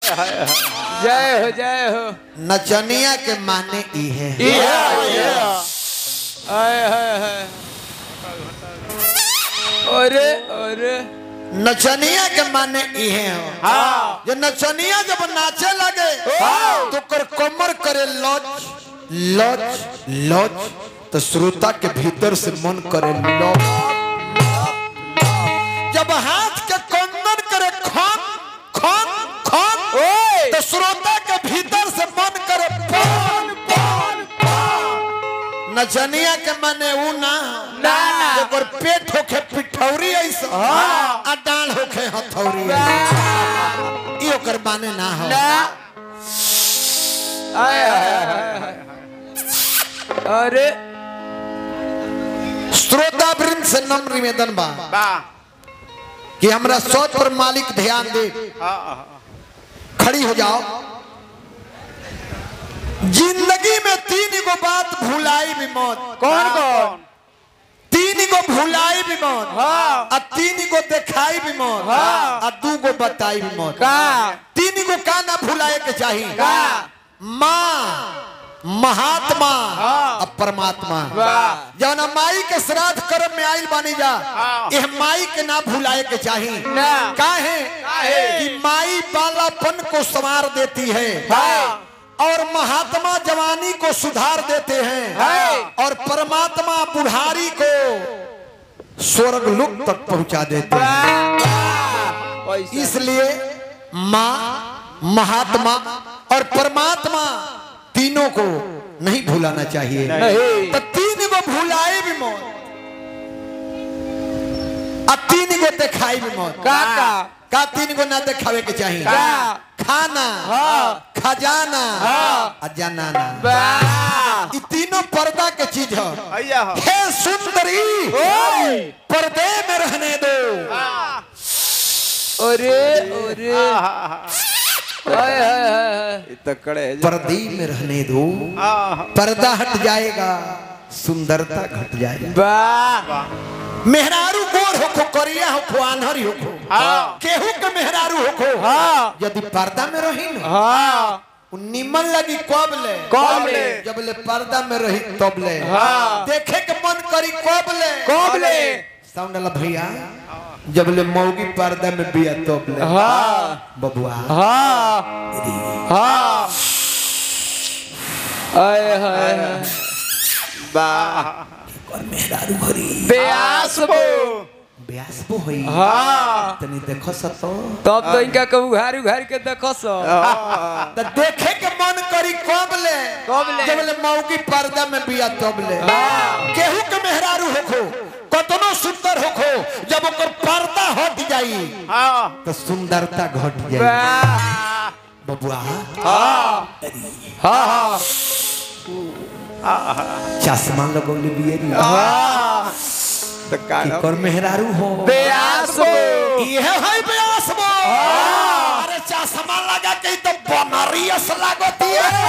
जय हो जय हो नचनिया के माने ई है हाय हाय हाय अरे अरे नचनिया के माने ई है हाँ जो नचनिया जब नाचे लगे तो कर कमर करे लच लच लच तो श्रोता के भीतर से मन करे लच जब हाथ के कंगन करे खन खन खन ओए तो श्रोता के भीतर से मन करे पन पन पन नचनिया के माने ऊ ना ना, ना। ओकर पेट होखे पिठौरी ऐसा आ डाल होखे हथौरी ई ओकर माने ना हो ना हाय हाय हाय हाय अरे श्रोता वृंद से नम्र निवेदन बा कि हमरा सोच पर मालिक ध्यान दे खड़ी हो जाओ जिंदगी में तीन गो बात भुलाई भी मौत कौन कौन तीन गो भुलाई भी मौत हाँ। आ तीन गो दिखाई भी मौत हाँ। आ दू गो बताई भी मौत का तीन गो का ना भुलाए के चाहिए का माँ महात्मा हाँ। और परमात्मा वाह। जौन माई के श्राद्ध कर्म में आइल बानी जा यह माई के ना भुलाए के चाहिए ना। काहे काहे? कि माई बालापन को संवार देती है हाँ। और महात्मा जवानी को सुधार देते हैं है। और परमात्मा बुढ़ारी को स्वर्ग लोक तक पहुंचा देते हैं पैसा इसलिए माँ महात्मा और परमात्मा तीनों को नहीं भूलाना चाहिए नहीं। तो तीन को भुलाए भी मौत अब तीन को दिखाई भी मौत का का का तीन को ना दिखावे के चाहिए का? खाना हाँ। खजाना हाँ। और जनाना वाह ये तीनों पर्दा के चीज है भैया हो हे सुंदरी ओए पर्दे में रहने दो अरे अरे हाय हाय हाय तकड़े पर्दे में रहने दो पर्दा हट जाएगा सुंदरता घट जाएगा वाह मेहरारू गोर होखो करिया होखो आन्हरी होखो हाँ। केहू के मेहरारू होखो हाँ। यदि पर्दा में रही न हाँ उ निमन लगी कब ले कब ले? जब ले पर्दा में रही तब ले हाँ। देखे के मन करी कब ले कब ले? साउंड वाला भैया जब ले मौगी पर्दा में बिया तब ले हाँ बबुआ हाँ हाँ हाय हाय हाय और मेहरारू हरी ब्यास बो ब्यास बो होई हाँ तनी देखो सतो तब तो इनका कबू घारी घारी के देखो सो त देखे के मन करी कब ले कब ले? जब ले मौगी पर्दा में बिया तब ले हाँ। केहू के मेहरारू होखो कतनो सुंदर होखो जब ओकर पर्दा हट जाई तो सुंदरता घट जाई वाह बबुआ हाँ हाँ चश्मा लगौले बियरी हाँ तो का कि कर मेहरारू हो ब्यास बो इहे है ब्यास बो अरे चश्मा लगा के तो बनरियस लागती है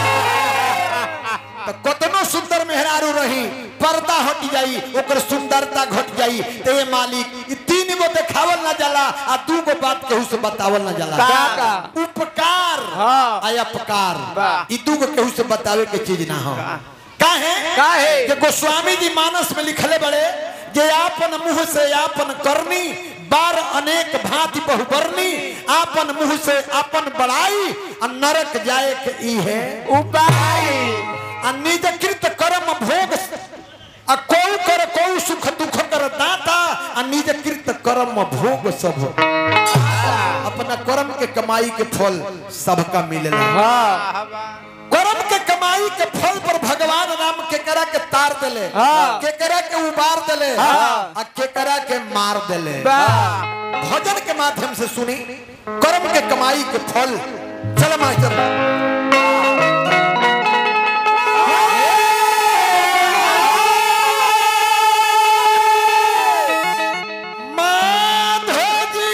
तो कतनो सुंदर मेहरारू रही पर्दा हट जाई ओकर सुंदरता घट जाई ते ये मालिक ई तीन गो देखावल ना जाला आ दू गो बात केहू से बतावल ना जाला का का उपकार हाँ। आ अपकार वाह। ई दू गो केहू से बतावे के चीज ना हो काहे काहे? कि गोस्वामी जी मानस में लिखले बड़े जे आपन मुंह से आपन करनी बार अनेक भांति बहुबरनी आपन मुंह से आपन बड़ाई आ नरक जाए के ई है उपाय आ निज कृत कर्म भोग आ कौ कर कौ सुख दुख कर दाता आ निज कृत कर्म भोग सब अपना कर्म के कमाई के फल सबका मिलेला हाँ कर्म के कमाई के फल पर भगवान राम केकरा के तार देले हाँ। केकरा के उबार देले हाँ। आ केकरा के मार देले वाह भजन के माध्यम से सुनी कर्म के कमाई के फल चल मास्टर माधव जी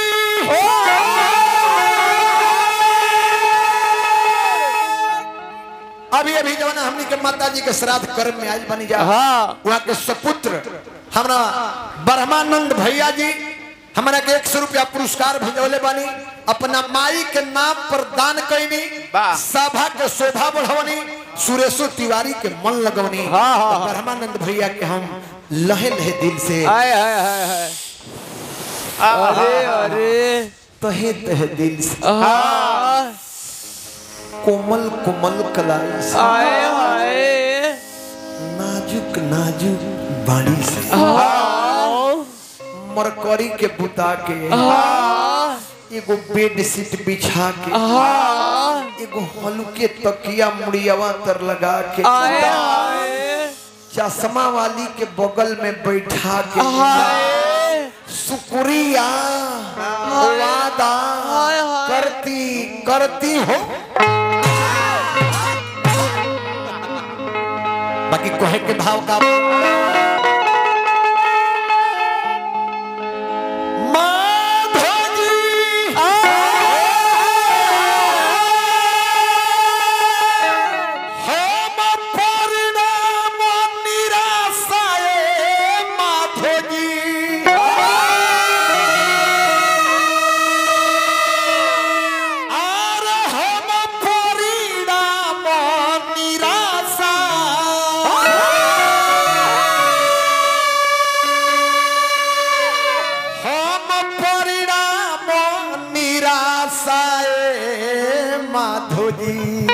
अभी अभी जवन हमनी के माता जी के श्राद्ध कर्म में आज बनी जा हाँ वहाँ के सपुत्र हमरा ब्रह्मानंद भैया जी हमरा के एक सौ रुपया पुरस्कार भेजौले बानी अपना माई के नाम पर दान कैनी वाह। सभा के शोभा बढ़वनी सुरेशो तिवारी के मन लगवनी हाँ, हाँ, हाँ। ब्रह्मानंद भैया के हम लहे लहे दिल से हाय हाय हाय हाय अरे अरे तहे तहे दिल से हाँ कोमल कोमल कलाई से हाय हाय नाजुक नाजुक बाड़ी से हाँ मरकरी के बुता के हाँ एगो बेड सीट बिछा के हाँ एगो हल्के तकिया मुड़ियावा तर लगा के हाय हाय चश्मा वाली के बगल में बैठा के हाय शुक्रिया वादा हाय, हाय। करती करती हो बाकी कहे के भाव का माधोजी हम परिणाम निराशाए माधोजी आर हम परिणाम निराशा हम परिणाम निराशाए माधोजी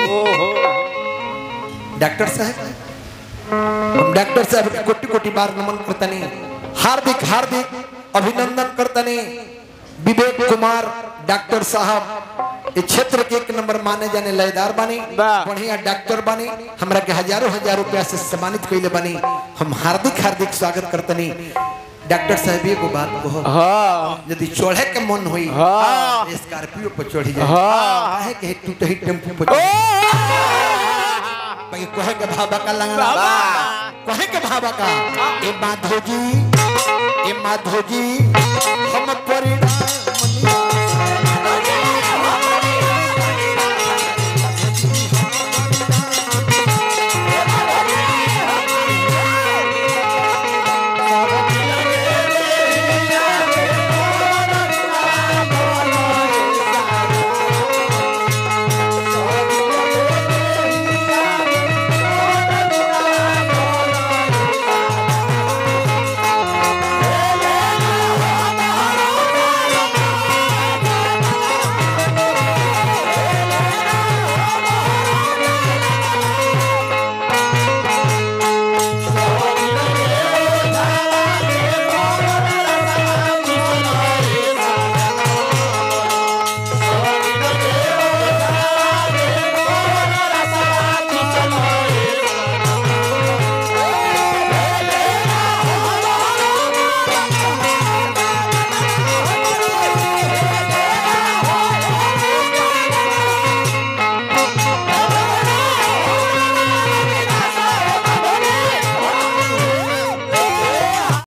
डॉक्टर साहब हम डॉक्टर साहब के कोटि कोटि बार नमन करतनी हार्दिक हार्दिक अभिनंदन करतनी विवेक कुमार डॉक्टर साहब इस क्षेत्र के एक नंबर माने जाने लयदार बानी वाह। बढ़िया डॉक्टर बानी हमरा के हजारों हजार रुपया से सम्मानित कइले बानी हम हार्दिक हार्दिक स्वागत करतनी डॉक्टर साहब एगो बात कहो हाँ यदि चढ़े के मन होई हाँ। स्कॉर्पियो पर चढ़ी जाए हाँ। काहे के टूट ही टेम्पो पर चढ़ी भाई कहे के भाबा का लंगड़ा कहे के भाबा का ए माधोजी ए माधोजी हम परिणाम